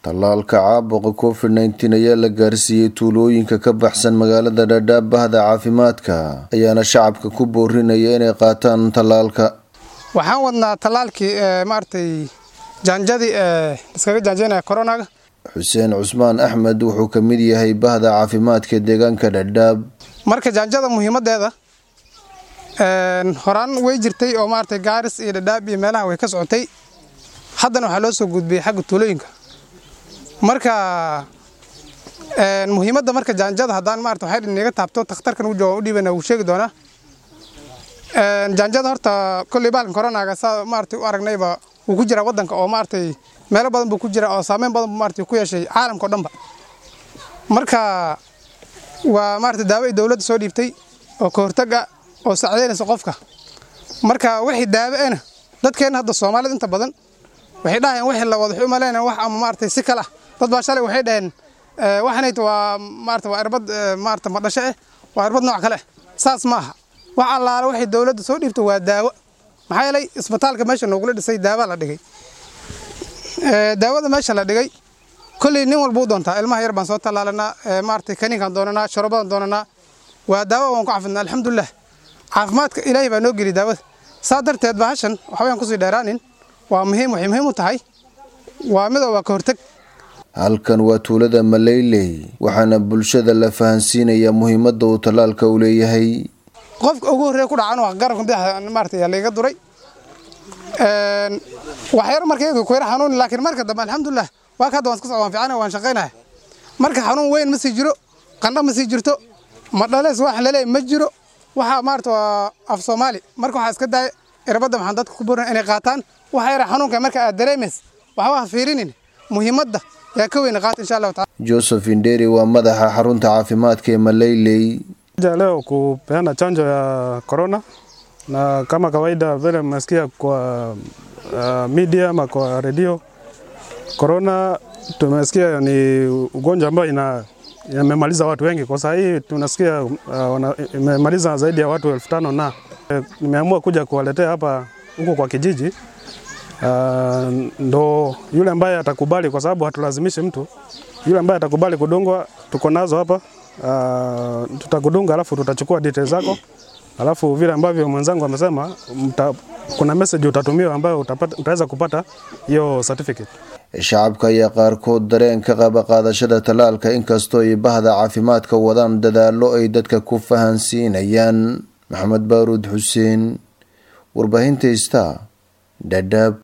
tallaalka caabuqa covid nneteen ayaa la gaarsiiyey tuulooyinka ka baxsan magaalada dhadhaab bahda caafimaadka ayaana shacabka ku boorinaya inay qaataan tallaalka waxaan wadnaa tallaalkii maaragtay jaanjadii ee iskaga jaanjaynaya koronaga xuseen cusmaan axmed wuxuu ka mid yahay bahda caafimaadka deegaanka dhadhaab marka jaanjada muhiimadeeda horaan way jirtay oo maaragtay gaaris iyo dhadhaab iyo meelaha way ka socotay haddana waxaa loo soo gudbiyey xagga tuulooyinka marka muhiimadda marka jaanjada haddaan maarata waxay inaga taabto takhtarkan u jooga u dhiibana wuu sheegi doonaa jaanjada horta kolley baalkan koronaga saa maaragtay u aragnayba wuu ku jiraa waddanka oo maaragtay meelo badan buu ku jira oo saameyn badan buu maaragtay ku yeeshay caalamka o dhanba marka waa maaragtay daawo ay dowladda soo dhiibtay oo ka hortag ah oo sacdeynaysa qofka marka wixii daawo ena dadkeenna hadda soomaalida inta badan waxay dhahayeen wixii la wada xumaleen wax ama maaragtay si kala dad baa shalay waxay dhaheen waxanayt waa maarata waa irbad maarata madhasho eh waa irbad nooc kale eh saas ma aha wax allaale waxay dowladda soo dhiibta waa daawo maxaa yeelay isbitaalka meesha noogula dhisay daawa la dhigay daawada meesha la dhigay kolley nin walba u doontaa ilmaha yar baan soo tallaalanaa maaragtay kaniinkaan doonanaa shorobadan doonanaa waa daawo waan ku cafidnaa alxamdulilah caafimaadka ilaahay baa noo geli daawada saa darteed bahashan waxbayaan kusii dheeraanin waa muhiim waxay muhiim u tahay waa midoo waa ka hortag halkan waa tuulada maleyley waxaana bulshada la fahansiinayaa muhiimadda uu tallaalka u leeyahay qofka ugu horreeya ku dhacan waa garabka madaxa maarata yaa layga duray waxyar markayga ku yar xanuun laakiin marka dambe alxamdulilah waa ka hadda waan iska socda waan fiicanahay waan shaqaynaya marka xanuun weyn ma sii jiro qandho ma sii jirto ma dhaleys wax laleey ma jiro waxaa maarata waa af soomaali marka waxaa iska daaya irbadda waxaan dadka ku burin inay qaataan waxa yara xanuunka marka aad dareemays waxba ha fiirinin muhiimadda yaa ka weyna qaata insha allahu taala joseph inderi waa madaxa xarunta caafimaadka ee maleyley leo kupeana chanjo ya corona na kama kawaida vile mmesikia kwa uh, media ama kwa redio corona tumesikia ni ugonjwa ambao ina imemaliza watu wengi. Kwa saa hii tunasikia uh, imemaliza zaidi ya watu elfu tano na e, nimeamua kuja kuwaletea hapa huko kwa kijiji uh, ndo yule ambaye atakubali, kwa sababu hatulazimishi mtu. Yule ambaye atakubali kudungwa, tuko nazo hapa uh, tutakudunga, alafu tutachukua details zako, alafu vile ambavyo mwenzangu amesema, kuna message utatumiwa ambayo utapata, utaweza kupata hiyo certificate. shacabka ayaa qaarkood dareen ka qaba qaadashada tallaalka inkastoo ay bahda caafimaadka wadaan dadaallo ay dadka ku fahansiinayaan maxamed baaruud xuseen warbaahinta ista dhadhaab